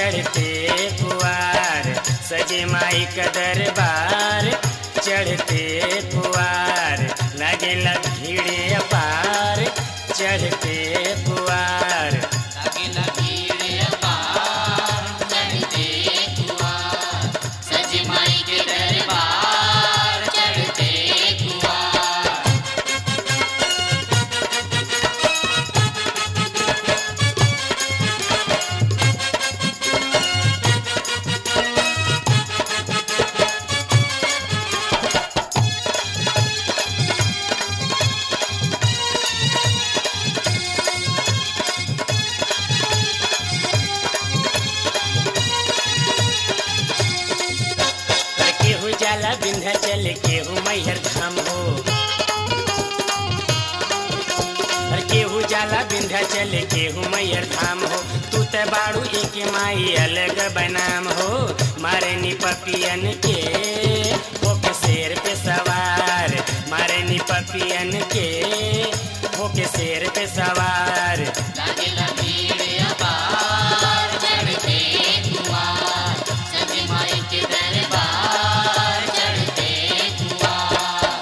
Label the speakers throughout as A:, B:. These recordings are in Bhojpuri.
A: चढ़ते कुआर सजे माई का दरबार चढ़ते कुआर लगे भीड़े अपार चढ़ते कुआर
B: लागेला भीड़ अपार चढ़ते कुआर सज माई के दरबार चढ़ते कुआर
A: केहू जाला विंध्याचल केहू मैहर धाम हो अरे केहू जाला विंध्याचल केहू मैहर धाम हो तू त बाड़ू एक माई अलग बनाम हो मारे पपियन के होके शेर पे सवार मारे पपियन के होके शेर पे सवार
B: लागेला भीड़ अपार चढ़ते कुआर सज माई के दरबार चढ़ते कुआर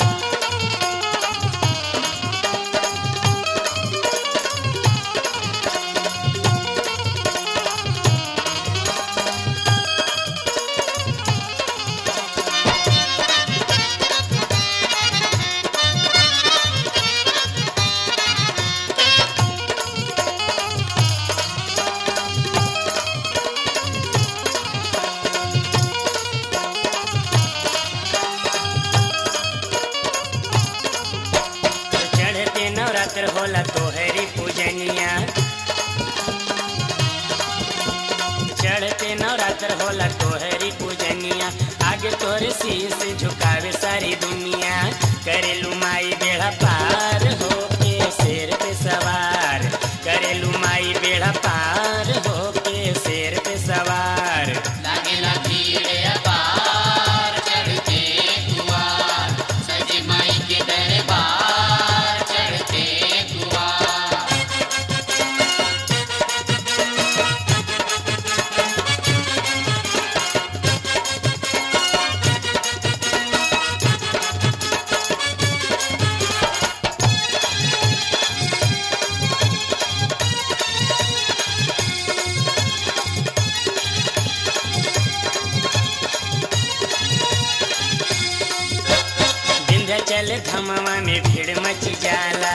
A: चढ़ते नवरात्र होला तोहरी पूजनिया चढ़ते नवरात्र होला तोहरी पूजनिया आगे तोरे शीश झुकावे सारी दुनिया करेलू माई बेड़ा पार हो के शेर पे सवार करेलू माई बेड़ा पार हो के शेर पे सवार
B: लागेला भीड़ अपार चढ़ते कुआर सज माई के दरबार चढ़ते कुआर
A: विंध्याचल धमवा में भीड़ मची जाला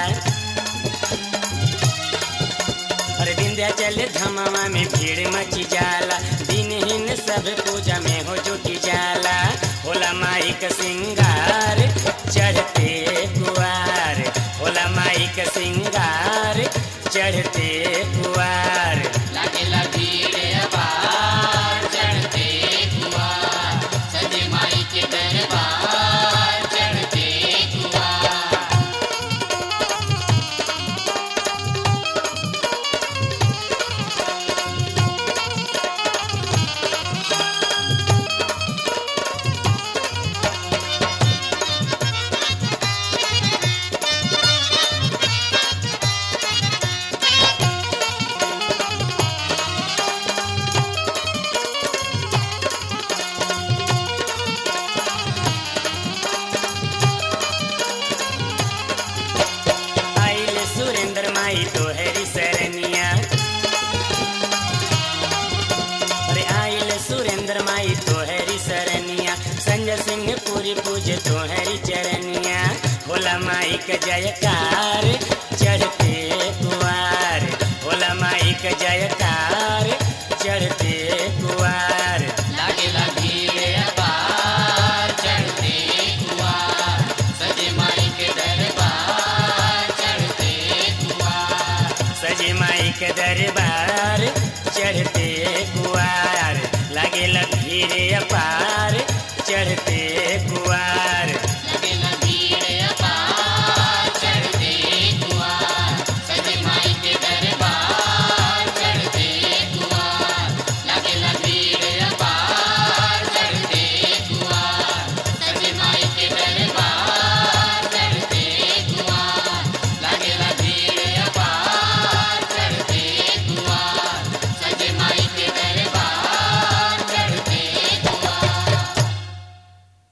A: अरे विंध्याचल धमवा में भीड़ मची जाला दिनहीन सब पूजा में हो जुटी जाला होला माई का सिंगार चढ़ते कुआर होला माई का सिंगार चढ़ते कुआर
B: लागेला भीड़ अपार चढ़ते कुआर सज माई के दरबार चढ़ते कुआर
A: आइले सुरेंद्र माई तोहरी सरनिया अरे आइले सुरेंद्र माई तोहरी सरनिया संजय सिंह पूरी पूजे तोहरी चरनिया होला माई का जयकार चढ़ते कुआर होला माई का जयकार चढ़ते कुआर
B: लागेला भीड़ अपार चढ़ते कुआर सज माई के दरबार चढ़ते कुआर
A: सजे माई के दरबार चढ़ते कुआर लगे भीड़ अपार